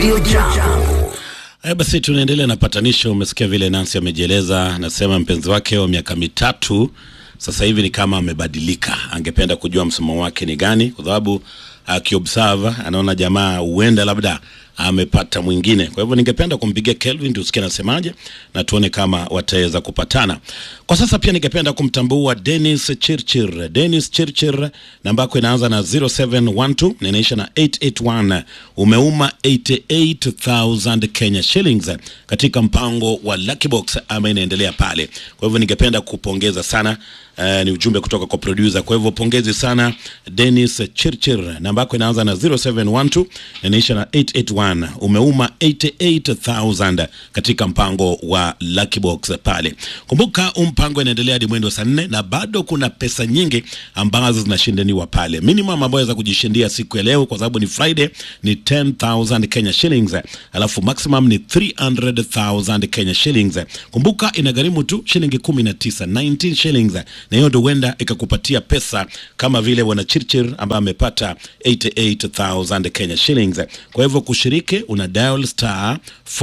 Radio Jambo. Haya basi, tunaendelea na patanisho. Umesikia vile Nancy amejieleza, anasema mpenzi wake wa miaka mitatu sasa hivi ni kama amebadilika, angependa kujua msimamo wake ni gani, kwa sababu akiobserve anaona jamaa huenda labda amepata mwingine. Kwa hivyo ningependa kumpigia Kelvin tusikie anasemaje na tuone kama wataweza kupatana. Kwa sasa pia ningependa kumtambua Dennis Chirchir. Dennis Chirchir, namba yako inaanza na 0712 na inaisha na 881. Umeuma 88000 Kenya shillings katika mpango wa Lucky Box ama inaendelea pale. Kwa hivyo ningependa kupongeza sana Uh, ni ujumbe kutoka kwa producer. Kwa hivyo pongezi sana Dennis Chirchir, namba yako inaanza na 0712 na inaisha na 881. Umeuma 88000 katika mpango wa Lucky Box pale. Kumbuka huu mpango inaendelea hadi mwendo saa nne na bado kuna pesa nyingi ambazo zinashindaniwa pale. Minimum ambayo waweza kujishindia siku ya leo kwa sababu ni Friday ni 10000 Kenya shillings, alafu maximum ni 300000 Kenya shillings. Kumbuka inagharimu tu shilingi 19 19 shillings na hiyo ndio huenda ikakupatia pesa kama vile bwana Chirchir ambaye amepata 88000 Kenya shillings. Kwa hivyo kushiriki, una dial star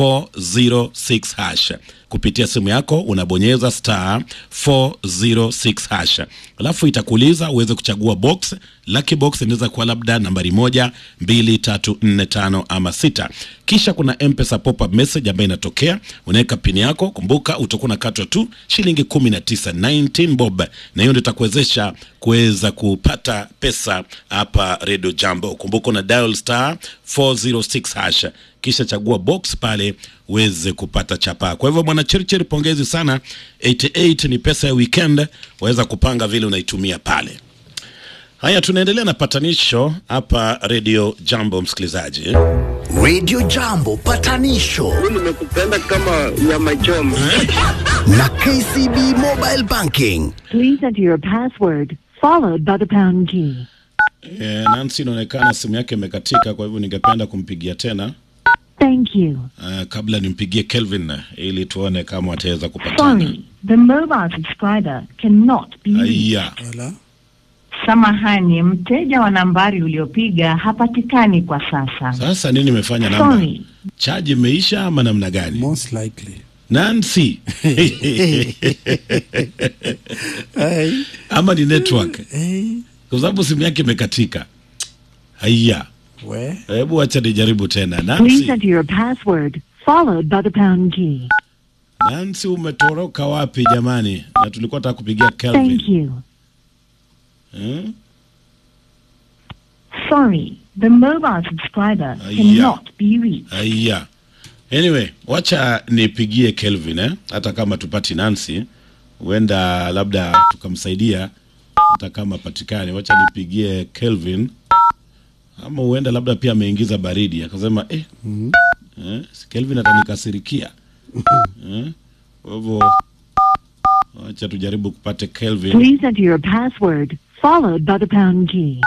406 hash kupitia simu yako unabonyeza star 406 hash, alafu itakuuliza uweze kuchagua box. Lucky box inaweza kuwa labda nambari moja, mbili, tatu, nne, tano ama sita. Kisha kuna mpesa pop up message ambayo inatokea, unaweka pini yako. Kumbuka utakuwa unakatwa tu shilingi 19 19 bob, na hiyo ndio itakuwezesha kuweza kupata pesa hapa Radio Jambo. Kumbuka una dial star 406 hash kisha chagua box pale uweze kupata chapa. Kwa hivyo bwana Chirchir, pongezi sana. 88 ni pesa ya weekend, waweza kupanga vile unaitumia pale. Haya, tunaendelea na patanisho hapa Radio Jambo, msikilizaji. Radio Jambo patanisho nimekupenda kama nyama choma. na KCB Mobile Banking. Please enter your password followed by the pound key. E, Nancy inaonekana simu yake imekatika, kwa hivyo ningependa kumpigia tena Thank you. uh, kabla nimpigie Kelvin ili tuone kama wataweza kupatana. Sorry, the mobile subscriber cannot be reached. Aya, Samahani, mteja wa nambari uliopiga hapatikani kwa sasa. sasa nini imefanya namba Sorry, chaji imeisha ama namna gani? Most likely. Nancy Hey, ama ni network, hey, kwa sababu simu yake imekatika. Haya, we. hebu acha nijaribu tena. please Nancy, enter your password followed by the pound key. Nancy umetoroka wapi jamani? Na tulikuwa taka kupigia Thank Kelvin. you. Hmm? Sorry, the mobile subscriber Aya. cannot be reached. Haya, anyway, wacha nipigie Kelvin eh? hata kama tupati Nancy, huenda labda tukamsaidia hata kama patikani. Wacha nipigie Kelvin, ama huenda labda pia ameingiza baridi akasema eh, eh, si Kelvin atanikasirikia eh? Kwa hivyo wacha tujaribu kupate Kelvin. Please enter your password followed by the pound key.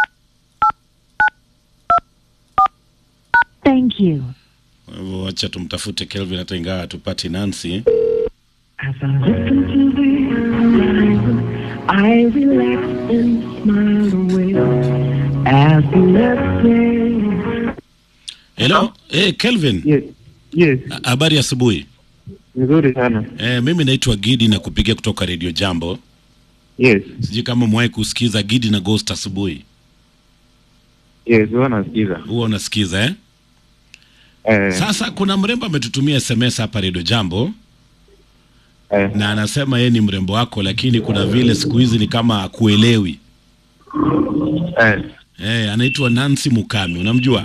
Thank you. Kwa hivyo wacha tumtafute Kelvin hata ingawa tupati Nancy. As I listen to the I relax and smile away as the next Hello, eh, Kelvin, Yes. Yes. ha- habari asubuhi. Nzuri sana. Eh, mimi naitwa Gidi na kupigia kutoka Radio Jambo. Yes. Sijui kama umewahi kusikiza Gidi na Ghost asubuhi. Yes, huwa nasikiza. Huwa unasikiza eh? Eh, Sasa kuna mrembo ametutumia SMS hapa Radio Jambo eh, na anasema yeye ni mrembo wako, lakini kuna vile siku hizi ni kama akuelewi. eh, Eh, anaitwa Nancy Mukami, unamjua?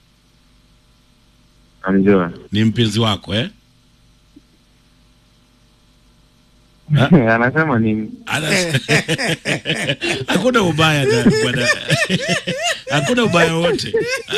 namjua. Ni mpenzi wako eh? Anasema ni Ana- hakuna ubaya na- bwana. hakuna ubaya wote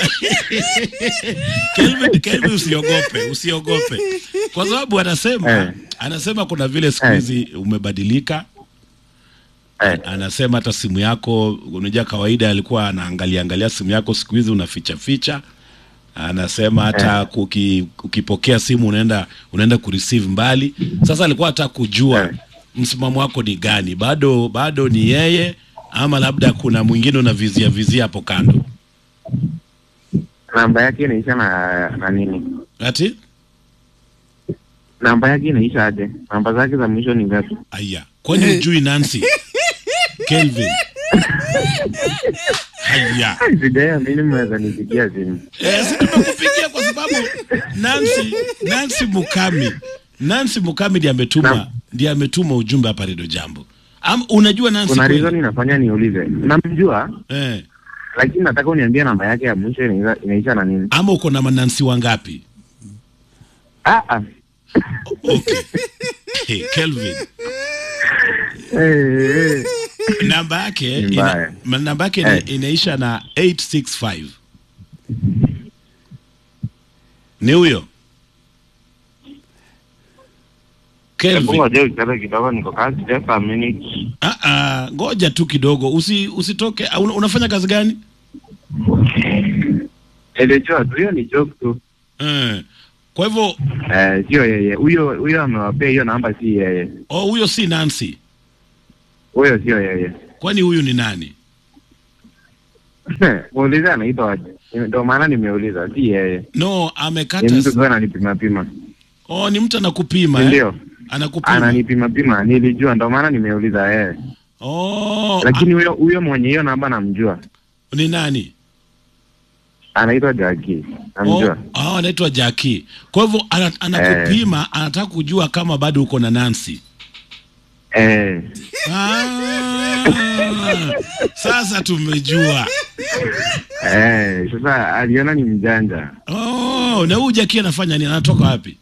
Kelvin, Kelvin usiogope usiogope kwa sababu anasema Eh. anasema kuna vile siku Eh. hizi umebadilika eh, anasema hata simu yako unajua kawaida alikuwa anaangalia angalia simu yako siku hizi unaficha ficha anasema hata kuki, ukipokea simu unaenda unaenda kureceive mbali sasa alikuwa hata kujua Eh. msimamo wako ni gani bado bado ni yeye ama labda kuna mwingine unavizia vizia hapo kando namba yake inaisha na na nini? ati Namba yake inaisha aje? Namba zake za mwisho ni ngapi? aya kwani ujui nancy kelvin haya Sijaya mimi mweza nipigia simu. Eh, si tumekupigia kwa sababu Nancy Nancy Mukami Nancy Mukami ndiye ametuma Naam. ndiye ametuma ujumbe hapa Redio Jambo. Am, unajua Nancy Kuna kweli? reason inafanya niulize. Namjua Eh, lakini nataka uniambie namba yake ya mwisho inaisha, inaisha na nini? ama uko na manansi wangapi? Ah ah. Okay. Hey, Kelvin. Eh, eh. Namba yake Ni ina, mbaya. ma- namba yake ina, Eh. inaisha na 865. Ni huyo? Hebu Kelvin. ngoja ukitaka kidogo niko kazi just a minute. Ah ah, ngoja tu kidogo. Usi usitoke. Ah, Una, unafanya kazi gani? Nilijua tu hiyo ni joke tu. Eh. Kwa hivyo Eh, sio yeye. Huyo huyo amewapea hiyo namba si yeye. oh, huyo si Nancy. Huyo sio yeye. Kwani huyu ni nani? Muulize anaitwa aje. Ndio maana nimeuliza si yeye. No, Ni amekata. mtu s- tu ananipima pima. Oh, ni mtu anakupima eh? Ndio. Anakupima. Ananipima pima. Nilijua ndio maana nimeuliza yeye. Oh, Lakini huyo huyo mwenye hiyo namba namjua. a- ni nani? Anaitwa Jackie. Oh, Namjua. oh, anaitwa Jackie. Kwa hivyo ana, anakupima, anataka kujua kama bado uko na Nancy. Eh. Ah, sasa tumejua. Eh, sasa aliona ni mjanja. Oh, na huyu Jackie anafanya nini? Anatoka wapi?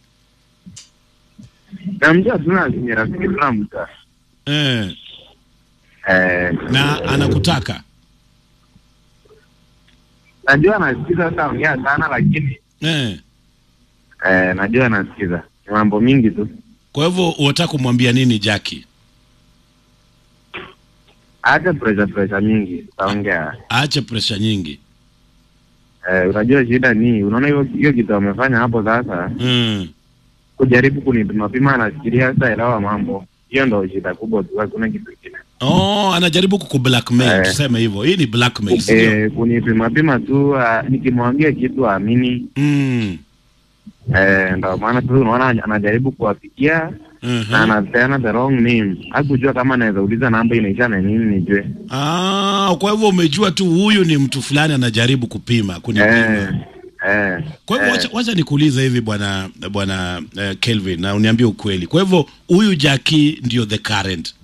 Namjua tu na ni rafiki tu namjua. Eh, Eh. na anakutaka. Najua anasikiza hata ongea sana lakini Eh. eh, najua anasikiza. Ni mambo mingi tu. Kwa hivyo unataka kumwambia nini Jackie? Acha pressure pressure mingi. Taongea. Aache presha nyingi. Eh, unajua shida ni unaona hiyo hiyo kitu amefanya hapo sasa Mm. kujaribu kunipima pima anafikiria sasa elewa mambo. Hiyo ndio shida kubwa tu hakuna kitu kingine. Oh, anajaribu kukublackmail, Eh. tuseme hivyo. Hii ni blackmail, sio? Eh, kunipima pima tu uh, nikimwambia kitu aamini. Mm. Eh, ndio maana tu unaona anajaribu kuwafikia Mhm. na anapeana the wrong name. Hakujua kama anaweza uliza namba inaisha na nini nijue. Ah, kwa hivyo umejua tu huyu ni mtu fulani anajaribu kupima, kunipima. Eh, eh. Kwa hivyo eh. wacha, wacha nikuulize hivi bwana bwana uh, Kelvin na uniambie ukweli. Kwa hivyo huyu Jackie ndio the current.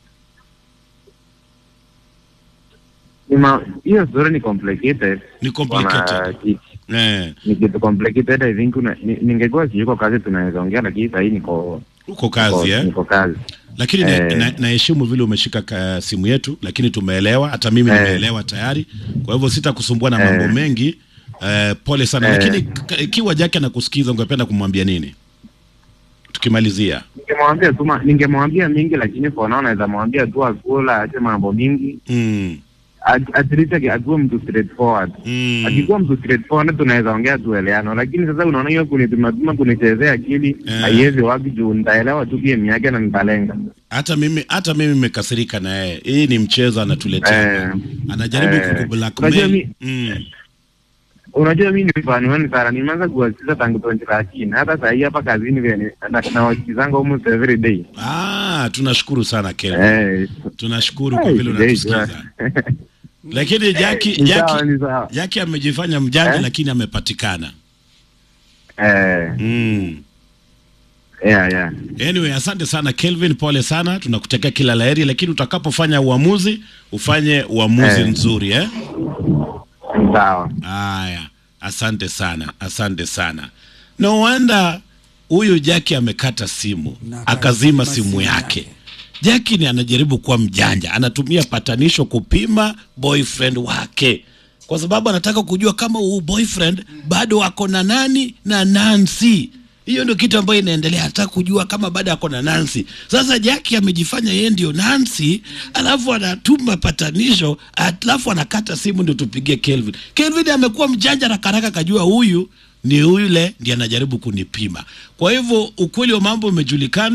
Ni ma- hiyo story ni complicated. Ni Bwana complicated. Kiki. Eh, Ni kitu complicated I think una, ni, ningekuwa siyuko kazi tunaweza ongea lakini sasa hii niko uko kazi niko, eh? niko kazi. Lakini na- Eh. na- naheshimu vile umeshika ka, simu yetu, lakini tumeelewa, hata mimi Eh. nimeelewa tayari. Kwa hivyo sitakusumbua na mambo Eh. mengi. Eh, pole sana Eh. lakini k- ikiwa Jackie anakusikiza ungependa kumwambia nini? Tukimalizia. Ningemwambia tu ma- ningemwambia mingi lakini for now naweza mwambia tu akula aache mambo mingi. Mm. At, at least aki- akuwe mtu straightforward. Mm. Akikuwa mtu straightforward tunaweza ongea tueleano, lakini sasa unaona hiyo kunipima pima kunichezea akili Eh. haiwezi wapi juu nitaelewa tu game yake na nitalenga. hata mimi hata mimi nimekasirika na yeye. Hii ni mchezo anatuletea. Eh, Anajaribu eh, unajua kukublackmail. mi- Mm. Unajua mimi ni fan wenu sana, nimeanza kuwasikiza tangu 2013 hata saa hii hapa kazini vile ni- na- nawasikizanga almost every day. Ah, tunashukuru sana Kelvin. Eh, Tunashukuru kwa eh, vile sijai unatusikiza. jua. Lakini Jackie Ni sawa, Jackie ni sawa. Jackie amejifanya mjanja Eh? lakini amepatikana. Eh, Mm. yeah, yeah. Anyway, asante sana Kelvin, pole sana, tunakutakia kila laheri, lakini utakapofanya uamuzi ufanye uamuzi Eh. nzuri eh? Ni sawa. Haya, asante sana, asante sana. No wonder huyu Jackie amekata simu Na akazima akazima simu simu yake. yake. Jackie ni anajaribu kuwa mjanja, anatumia patanisho kupima boyfriend wake, kwa sababu anataka kujua kama huu boyfriend bado ako na nani na Nancy. Hiyo ndio kitu ambayo inaendelea, anataka kujua kama bado ako na Nancy. Sasa Jackie amejifanya yeye ndio Nancy, alafu anatuma patanisho, alafu anakata simu ndio tupigie Kelvin. Kelvin amekuwa mjanja na karaka, kajua huyu ni yule ndiye anajaribu kunipima. Kwa hivyo ukweli wa mambo umejulikana.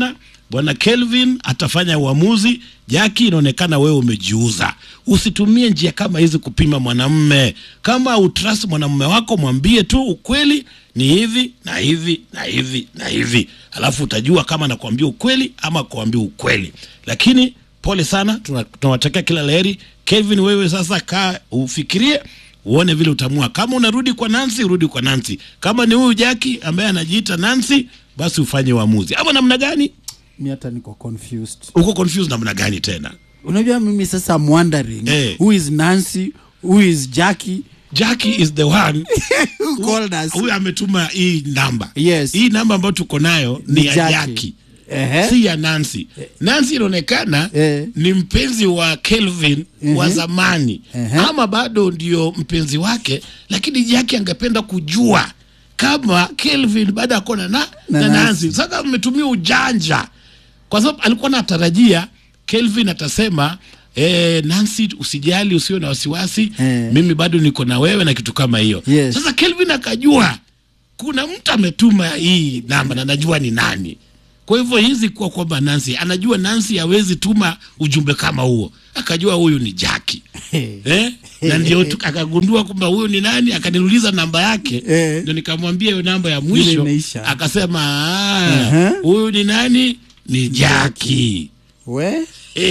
bwana Kelvin atafanya uamuzi. Jaki, inaonekana wewe umejiuza. Usitumie njia kama hizi kupima mwanamme. Kama utrust mwanamume wako, mwambie tu ukweli ni hivi na hivi na hivi na hivi, alafu utajua kama nakuambia ukweli ama kuambia ukweli. Lakini pole sana, tuna- tunawatakia kila laheri. Kelvin, wewe sasa kaa ufikirie uone vile utamua. Kama unarudi kwa Nancy, urudi kwa Nancy. Kama ni huyu Jaki ambaye anajiita Nancy, basi ufanye uamuzi. Ama namna gani? mi hata niko confused Uko confused namna gani tena? unajua mimi sasa I'm wondering Eh. who is nancy who is jackie Jackie is the one who called us huyu ametuma hii namba. Yes. Hii namba ambayo tuko nayo ni, Ni ya Jackie. Jackie. Ehe. Si ya Nancy. Nancy inaonekana Eh. ni mpenzi wa Kelvin wa zamani Ehe. ama bado ndio mpenzi wake, lakini Jackie angependa kujua kama Kelvin baada ya kuona na, Na na, Nancy. Nancy. Sasa ametumia ujanja kwa sababu alikuwa anatarajia Kelvin atasema Eh, Nancy usijali, usiwe na wasiwasi Eh. mimi bado niko na wewe na kitu kama hiyo. Yes. Sasa Kelvin akajua kuna mtu ametuma hii namba na najua ni nani. Kwa hivyo hizi kuwa kwamba Nancy anajua Nancy hawezi tuma ujumbe kama huo, akajua huyu ni Jackie eh? na ndio tu- akagundua kwamba huyu ni nani, akaniuliza namba yake Eh. ndio nikamwambia hiyo namba ya Ile mwisho, imeisha. akasema "Ah, Aha. huyu ni nani? Ni Jackie. we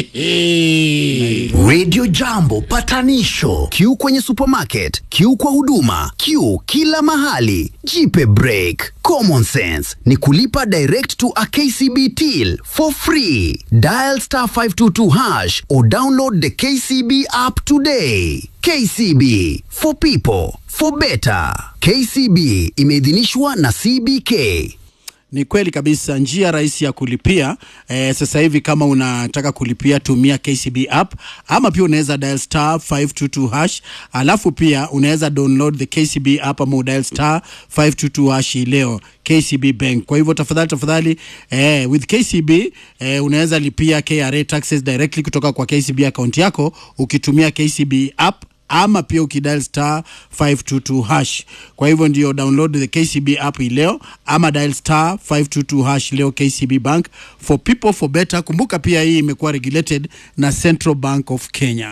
Ehe. Radio Jambo patanisho. Q kwenye supermarket, Q kwa huduma, Q kila mahali. Jipe break. Common sense ni kulipa direct to a KCB till for free. Dial star 522 hash or download the KCB app today. KCB for people for better. KCB imeidhinishwa na CBK. ni kweli kabisa njia rahisi ya kulipia eh, sasa hivi kama unataka kulipia tumia kcb app ama pia unaweza dial star 522 hash alafu pia unaweza download the kcb app ama udial star 522 hash hii leo kcb bank kwa hivyo tafadhali tafadhali eh, with kcb eh, unaweza lipia kra taxes directly kutoka kwa kcb account yako ukitumia kcb app ama pia ukidial star 522 hash. Kwa hivyo ndio download the KCB app hii leo ama dial star 522 hash leo KCB Bank for people for better. Kumbuka pia hii imekuwa regulated na Central Bank of Kenya.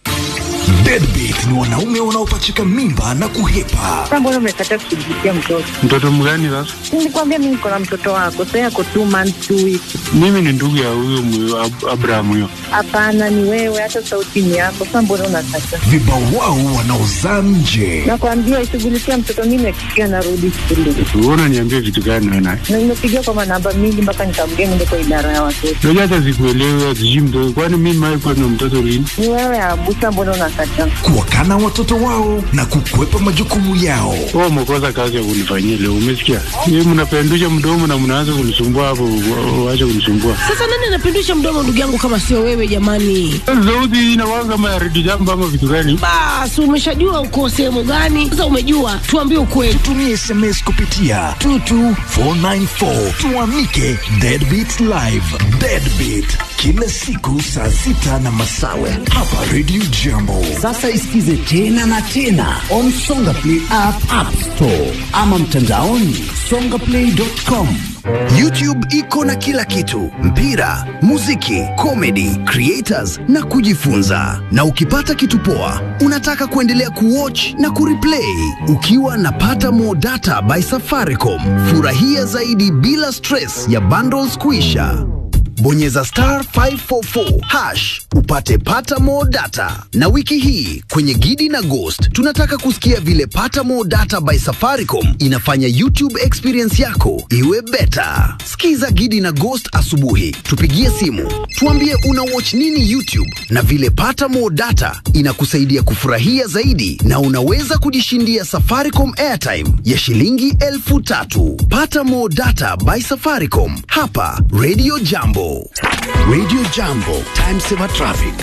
Deadbeat ni wanaume wanaopachika mimba na kuhepa. Sasa mbona umekataa kushughulikia mtoto? Mtoto mgani sasa? Nilikwambia mimi niko na mtoto wako, sasa yako two months two weeks. Mimi ni ndugu ya huyo mwe- Ab- Abraham huyo. Hapana, ni wewe, hata sauti ni yako. Sasa mbona unakataa? Vibawao wanaozaa nje. Nakwambia ishughulikia mtoto, mimi nakikia narudi shule Wewe unaniambia vitu gani wewe naye? na nimepigia kwa manamba mingi mpaka nikamgea niende kwa idara ya watoto. Unajua hata sikuelewi sijui mtoto. Kwani mimi mimi kwa na mtoto lini? Ni wewe Abusa, mbona unakataa? Kuwakana watoto wao na kukwepa majukumu yao. Wewe umekosa kazi ya kunifanyia leo, umesikia? Yeye mnapendusha mdomo na mnaanza kunisumbua hapo, wa- waache kunisumbua. Sasa nani anapindusha mdomo ndugu yangu kama sio wewe jamani? Sauti hii inakuwa kama ya redio jambo ama vitu gani? Basi umeshajua uko sehemu gani? Sasa umejua, tuambie ukweli. Tumia SMS kupitia Tutu 494 tuamike Deadbeat Live. Deadbeat kila siku saa sita na masawe hapa Radio Jambo. Sasa isikize tena na tena on Songa Play app, app store ama mtandaoni songaplay.com. YouTube iko na kila kitu: mpira, muziki, comedy, creators na kujifunza. Na ukipata kitu poa, unataka kuendelea kuwatch na kureplay ukiwa na pata more data by Safaricom. Furahia zaidi bila stress ya bundles kuisha. Bonyeza star 544 hash upate pata more data. Na wiki hii kwenye Gidi na Ghost tunataka kusikia vile pata more data by Safaricom inafanya YouTube experience yako iwe beta. Skiza Gidi na Ghost asubuhi, tupigie simu, tuambie una watch nini YouTube na vile pata more data inakusaidia kufurahia zaidi, na unaweza kujishindia Safaricom airtime ya shilingi elfu tatu. Pata more data by Safaricom hapa Radio Jambo. Radio Jambo, time saver traffic.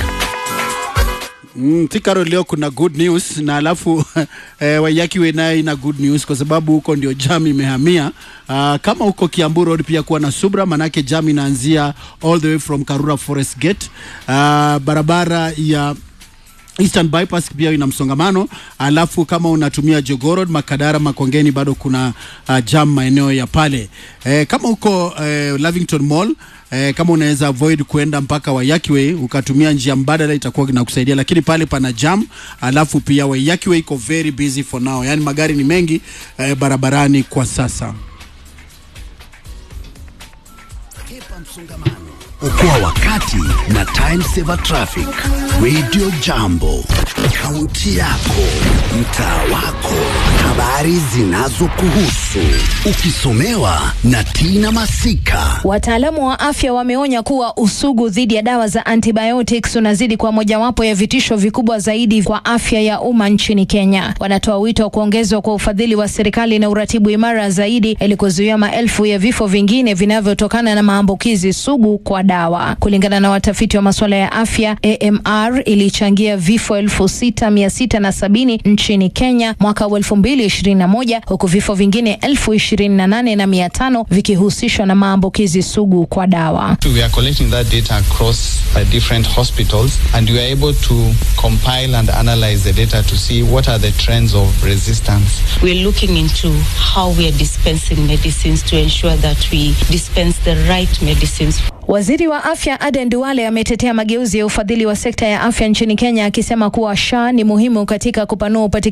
Mm, Tikaro leo kuna good news na alafu eh, Waiyaki we naye ina good news kwa sababu huko ndio jam imehamia. Uh, kama huko Kiambu Road pia kuwa na subra, manake jam inaanzia all the way from Karura Forest Gate. Uh, barabara ya Eastern bypass pia ina msongamano, alafu kama unatumia Jogoo Road, Makadara, Makongeni bado kuna uh, jam maeneo ya pale. Eh, kama uko eh, Lavington Mall eh, kama unaweza avoid kuenda mpaka Waiyaki Way ukatumia njia mbadala itakuwa inakusaidia, lakini pale pana jam, alafu pia Waiyaki Way iko very busy for now, yani magari ni mengi eh, barabarani kwa sasa. Okoa wakati na Time Saver Traffic. Radio Jambo, kaunti yako, mtaa wako, habari zinazokuhusu, ukisomewa na Tina Masika. Wataalamu wa afya wameonya kuwa usugu dhidi ya dawa za antibiotics unazidi kwa mojawapo ya vitisho vikubwa zaidi kwa afya ya umma nchini Kenya. Wanatoa wito wa kuongezwa kwa ufadhili wa serikali na uratibu imara zaidi ili kuzuia maelfu ya vifo vingine vinavyotokana na maambukizi sugu kwa dawa. Kulingana na watafiti wa masuala ya afya, AMR ilichangia vifo elfu sita mia sita na sabini nchini Kenya mwaka wa elfu mbili ishirini na moja huku vifo vingine elfu ishirini na nane na mia tano vikihusishwa na maambukizi sugu kwa dawa. We are collecting that data across uh, different hospitals and we are able to compile and analyze the data to see what are the trends of resistance. We're looking into how we are dispensing medicines to ensure that we dispense the right medicines. Waziri wa afya Aden Duale ametetea mageuzi ya ufadhili wa sekta ya afya nchini Kenya akisema kuwa SHA ni muhimu katika kupanua upatikanaji